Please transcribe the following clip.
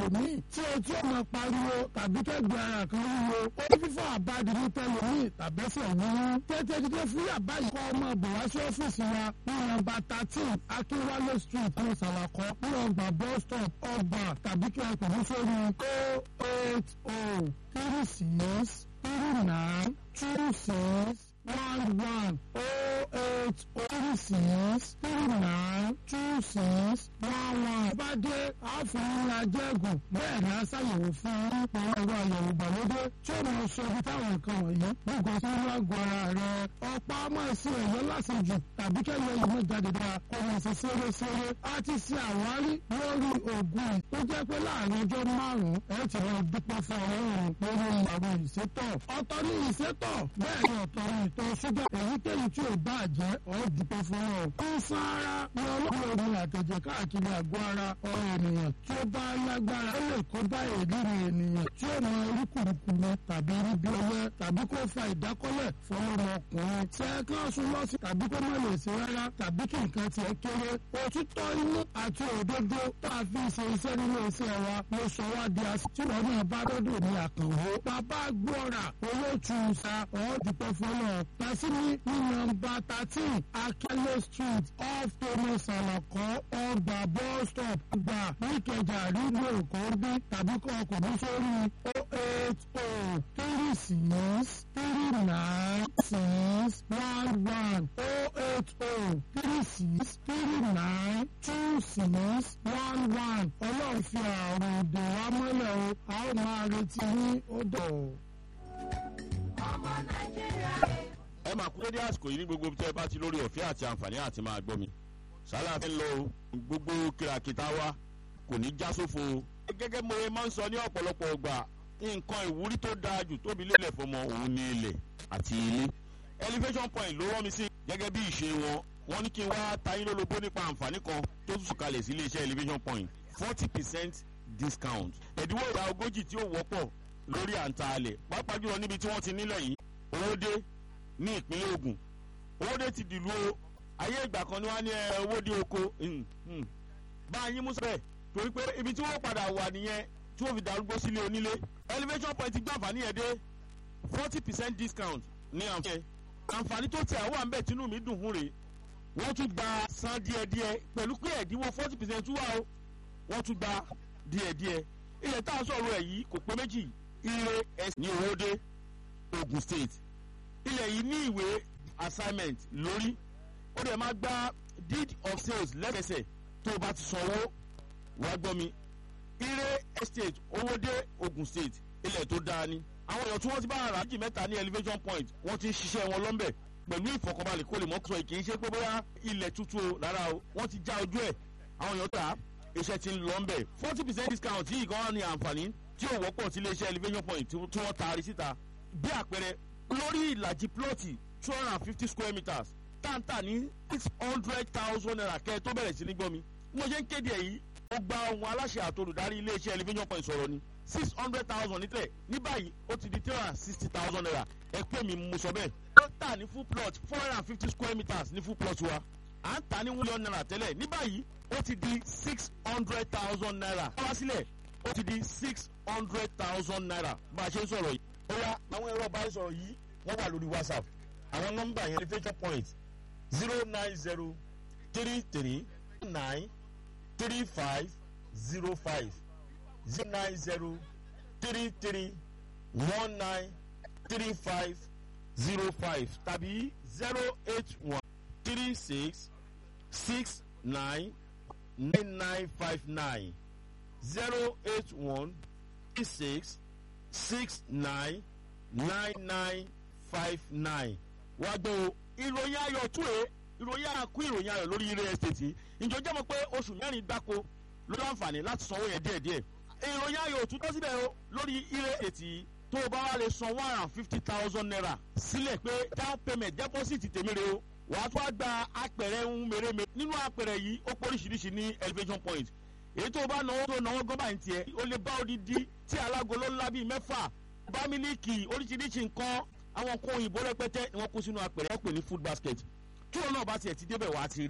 tẹlòmíì tí ojú ọmọ pariwo tàbí kẹ́gbẹ́ ara kan wúwo orí fífọ́ àbádi ní tẹlòmíì tàbẹ́sẹ̀ wúwú tètè dídé fún yàbá yìí kọ́ ọmọ bọ̀ wá sí ọ́fíìsì wa ní nọ́mbà thirteen akínwálé street ní sàlàkọ́ ní ọgbà bus stop ọgbà tàbí kí ẹ pè ní sórí o eight o three six three nine two six one one o eight o three six three nine two six one one. bá dé àáfàá ajẹ́gùn bẹ́ẹ̀ ni a ṣàyẹ̀wò fún un nípa ẹ̀rọ àyẹ̀wò ìgbàlódé tí ó máa sọ ibi táwọn nǹkan wọ̀nyí gbogbo tí wọ́n wá gbọ́ ara rẹ̀ ọ̀pá máa ṣe ẹ̀yọ́ lásìjù tàbí kẹ́yọ̀ yìí mọ̀ jáde dára kó máa ṣe ṣeré-ṣeré a ti ṣe àwárí lórí oògùn tó jẹ́ pé láàrin ọjọ́ márùn-ún ẹ̀ ti máa dúpẹ́ fún ọlọ́run lórí àwọn ìṣètọ̀ ọ̀tọ̀ ní ìṣètọ̀ bẹ́ẹ̀ ni ọ̀tọ̀ ní ìtọ̀ ṣúgà èyíkéyìí tí ò bá jẹ́ ọ̀ dúpẹ́ fún ọ. ń san ara ní ọlọ́run omi àtẹ̀jẹ̀ káàkiri àgọ́ ara ọ̀rọ̀ ènìyàn tí ó bá lágbára ó lè kó bá èdèrè ènìyàn tí ó máa rí kùrùkùrù tàbí rí bí ọyẹ tàbí kó fa ìdákọ́lẹ̀ fọlọ́mọkùnrin tí ẹ kán sún lọ́sí tàbí kó má lè ṣe rárá tàbí kí nǹkan tiẹ̀ kéré òtítọ́ inú àti òdodo tá a fi ṣe iṣẹ́ nínú iṣẹ́ wa ló sọ wá di àṣì tí wọ́n náà bá dọ́dọ̀ ní àkànwó bàbá gbọ́ra olóòtú sa ọ̀ọ́dúpẹ́ fọlọ́ pẹ̀sìmí ní nọ́mbà thirteen akẹ́lẹ́ street off thomas alakọ ọgbà bus stop gbà níkẹjà rígbò èkó bí tàbí kọ́ ọkùnrin sórí o eight o three six three nine six one one o eight o three six three nine two six one one ọlọ́run fi àrùn òdò wa mọ́lẹ̀ o a ó máa retí ní odò. ọmọ nàìjíríà rẹ̀. ẹ máa kú dédé àsìkò yìí ní gbogbo tẹ́ ẹ bá ti lórí ọ̀fẹ́ àti àǹfààní àti máa gbọ́ mi sálà fẹ́ lọ o gbogbo kìràkìtà wa kò ní já sófo o. gẹ́gẹ́ mo máa ń sọ ní ọ̀pọ̀lọpọ̀ ọgbà nǹkan ìwúrí tó dáa jù tóbi lélẹ̀ fọmọ òun ní ilẹ̀ àti ilé elevation point ló rán mi sí gẹ́gẹ́ bí ìṣe wọn wọ́n ní kí n wá tayín lólobó nípa àǹfààní kan tó tún sùkalẹ̀ sí iléeṣẹ́ elevation point forty percent discount ẹ̀dínwó ìdá ogójì tí ó wọ́pọ̀ lórí àǹtaalẹ̀ pàápàá jùlọ níbi tí wọ́n ti nílẹ̀ yìí owó dé ní ìpínlẹ̀ Ògùn owó dé ti dìlú o ayé ìgbà kan ni wọ́n á ní ẹ owó dé oko bá a yín mú sẹ́bẹ̀ torí pé ibi tí wọ́n padà wà nìyẹn tí wọ́n fi darúgbó sílé onílé elevation point gbé àǹfààní yẹn dé forty percent discount ní àǹfààní àǹfààní tó tẹ̀ àwọn àǹbẹ̀ tínú mi dùn fún rèé wọ́n tún gba san díẹ̀díẹ̀ pẹ̀lú pé ẹ̀dínwó forty percent tún wà o wọ́n tún gba díẹ̀díẹ̀ ilẹ̀ tá a sọ̀rọ̀ ẹ̀ yìí kò pé méjì ire ẹ̀sìn ní owóde Ogun State ilẹ̀ yìí ní ìwé assignment lórí ó dẹ̀ máa gba deed of sales lẹ́sẹ̀sẹ̀ tó o bá ti sanwó wá gbọ́ mi ire estate owóde Ogun State ilẹ̀ tó dáa ni àwọn èèyàn tí wọ́n ti bá ara méjì mẹ́ta ní elevation point wọ́n ti ń ṣiṣẹ́ wọn lọ́nbẹ̀ pẹ̀lú ìfọkànbalẹ̀ kó lè mọ́ sọ kì í ṣe pé bóyá ilẹ̀ tuntun o rárá o wọ́n ti já ojú ẹ̀ àwọn èèyàn tà á iṣẹ́ ti ń lọ ńbẹ̀ forty percent discount yìí gan ni àǹfààní tí ò wọ́pọ̀ sí iléeṣẹ́ elevation point tí wọ́n taari síta bí àpẹẹrẹ lórí ìlàjì plọ́ọ̀tì two hundred and fifty square meters táǹtà ní six hundred thousand naira kẹ́ ẹ tó bẹ̀rẹ̀ sí ní gbọ́ mi mo ṣe ń kéde èyí ó gba ohun aláṣẹ àtolùdarí iléeṣẹ́ elevation point sọ̀rọ̀ ni six hundred thousand nílẹ̀ ní báyìí ó ti di three hundred and sixty thousand naira ẹ pé mi mo sọ bẹ́ẹ̀ ó tà ní full plot four hundred and fifty square meters ní full plot wa à ń tà ní one naira tẹ́lẹ̀ ní báyìí ó ti di six hundred thousand naira wá sílẹ̀ ó ti di six hundred thousand naira bá a ṣe ń sọ̀rọ̀ yìí. ó yá àwọn ẹ̀rọ bá ń sọ̀rọ̀ yìí wọ́n wà lórí whatsapp àwọn nọ́mbà yẹn elevation point zero nine zero three three nine three five zero five zero nine zero three three one nine three five zero five tàbí zero eight one three six six nine nine nine five nine zero eight one three six six nine nine nine five nine wá gbọ́ o ìròyìn ayọ̀ tún ẹ̀ ìròyìn àkú ìròyìn ayọ̀ lórí ilé estate ìjọ jẹ́ mọ̀ pé oṣù mẹ́rin gbáko ló láǹfààní láti sanwó yẹn díẹ̀díẹ̀ ìròyìn ayọ̀ tún tó síbẹ̀ o lórí ilé estate tó o bá wá lè san one hundred and fifty thousand naira sílẹ̀ pé down payment deposit tèmi rè o wàá tún wá gba apẹ̀rẹ̀ ń mèremère nínú apẹ̀rẹ̀ yìí ó poríṣiríṣi ní elevation point èyí tó o bá náwó tó náwó gọ́bà ń tiẹ̀ o lè bá odidi tí alágolo ńlá bíi mẹ́fà bá mílíkì oríṣiríṣi nǹkan àwọn nǹkan òyìnbó rẹpẹtẹ ni wọ́n kó sínú apẹ̀rẹ̀ wọ́n pè ní food basket tí wọn náà bá tiẹ̀ ti débẹ̀ wá ti rí